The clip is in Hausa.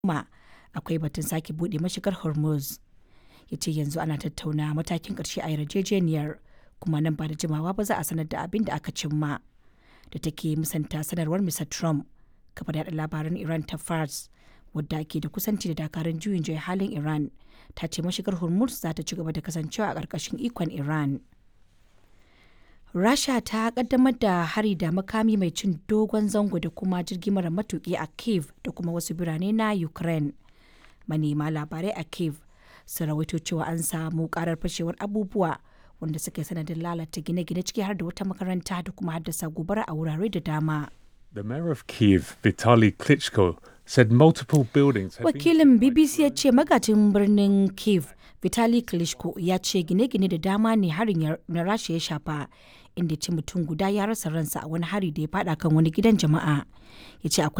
kuma akwai batun sake buɗe mashigar Hormuz. Ya ce yanzu ana tattauna matakin ƙarshe a yarjejeniyar kuma nan ba da jimawa ba za a sanar da abin da aka cimma. Da take musanta sanarwar Mr. Trump, kafar yaɗa labaran Iran ta Fars wadda ke da kusanci da dakarun juyin juya halin Iran ta ce mashigar Hormuz za ta ci gaba da kasancewa a ƙarƙashin ikon Iran. Rasha ta kaddamar da hari da makami mai cin dogon zango da kuma jirgi mara matuki a Kiev da kuma wasu birane na Ukraine. Manema labarai a Kiev sun rawaito cewa an samu karar fashewar abubuwa wanda suka yi sanadin lalata gine-gine ciki har da wata makaranta da kuma haddasa gobara a wurare da dama. The mayor of Kiev, Vitaly Klitschko, said multiple buildings have Wakilin BBC ya ce magajin birnin Kiev, Vitali Klitschko ya ce gine-gine da dama ne harin na Rasha ya shafa, inda ce mutum guda ya rasa ransa a wani hari da ya fada kan wani gidan jama'a. Ya ce akwai